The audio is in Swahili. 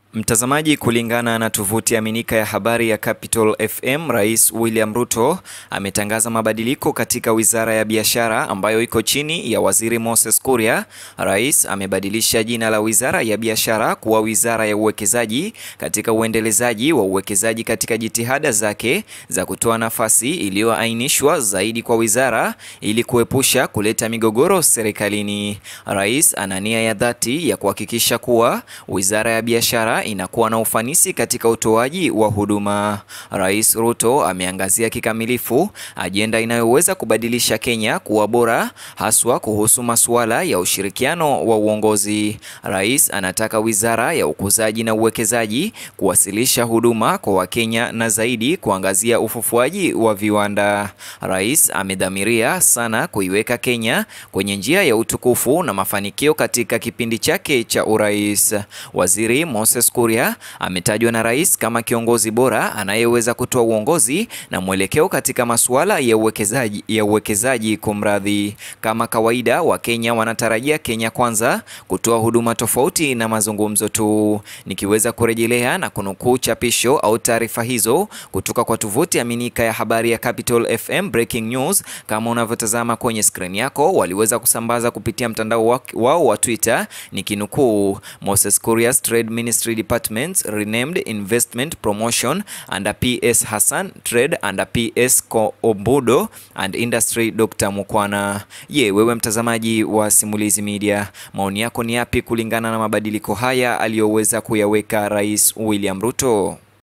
Mtazamaji, kulingana na tovuti aminika ya habari ya Capital FM, Rais William Ruto ametangaza mabadiliko katika Wizara ya Biashara ambayo iko chini ya Waziri Moses Kuria. Rais amebadilisha jina la Wizara ya Biashara kuwa Wizara ya Uwekezaji katika uendelezaji wa uwekezaji katika jitihada zake za kutoa nafasi iliyoainishwa zaidi kwa wizara ili kuepusha kuleta migogoro serikalini. Rais ana nia ya dhati ya kuhakikisha kuwa Wizara ya Biashara inakuwa na ufanisi katika utoaji wa huduma. Rais Ruto ameangazia kikamilifu ajenda inayoweza kubadilisha Kenya kuwa bora, haswa kuhusu masuala ya ushirikiano wa uongozi. Rais anataka Wizara ya Ukuzaji na Uwekezaji kuwasilisha huduma kwa Wakenya na zaidi kuangazia ufufuaji wa viwanda. Rais amedhamiria sana kuiweka Kenya kwenye njia ya utukufu na mafanikio katika kipindi chake cha urais. Waziri Moses Kuria ametajwa na rais kama kiongozi bora anayeweza kutoa uongozi na mwelekeo katika masuala ya uwekezaji ya uwekezaji. Kumradhi, kama kawaida, Wakenya wanatarajia Kenya Kwanza kutoa huduma tofauti na mazungumzo tu. Nikiweza kurejelea na kunukuu chapisho au taarifa hizo kutoka kwa tovuti aminika ya habari ya Capital FM Breaking News, kama unavyotazama kwenye skrini yako, waliweza kusambaza kupitia mtandao wao wa Twitter, nikinukuu Moses Kuria's Trade Ministry Department renamed Investment Promotion under PS Hassan, Trade under PS Ombudo and Industry Dr. Mukwana. Je, wewe mtazamaji wa Simulizi Media, maoni yako ni yapi kulingana na mabadiliko haya aliyoweza kuyaweka Rais William Ruto?